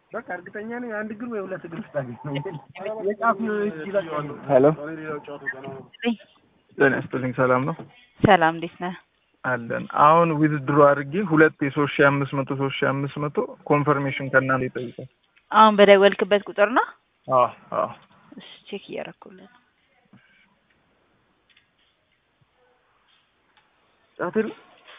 በቃ እርግጠኛ ነኝ አንድ እግር ወይ ሁለት እግር ስታገኝ ነው የጫፍ ይበቃል። ሄሎ ነኝ። ጤና ይስጥልኝ። ሰላም ነው ሰላም እንዴት ነህ? አለን። አሁን ዊዝድሮ አድርጌ ሁለት የሶስት ሺህ አምስት መቶ ሶስት ሺህ አምስት መቶ ኮንፈርሜሽን ከእናንተ ይጠይቃል። አሁን በደወልክበት ቁጥር ነው? አዎ አዎ እሺ ቼክ እያደረኩልህ ነው። ጫት የለም?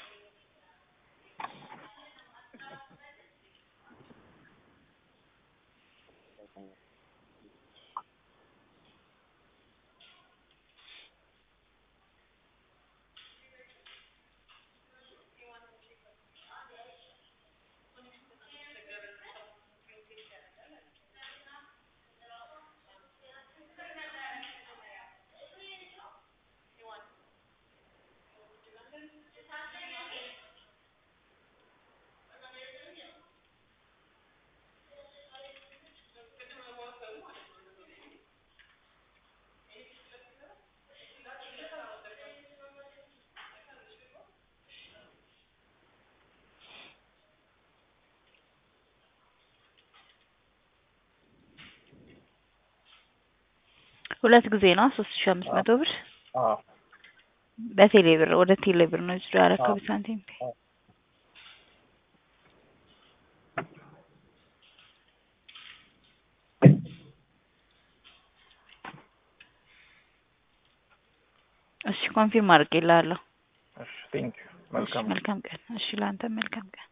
ሁለት ጊዜ ነው ሶስት ሺህ አምስት መቶ ብር አዎ በቴሌ ብር ወደ ቴሌ ብር ነው ጅዶ ያረከው ሳንቲም እሺ ኮንፊርም አድርጌልሃለሁ። እሺ ቴንክ ዩ እሺ መልካም መልካም ቀን። እሺ ለአንተ መልካም ቀን።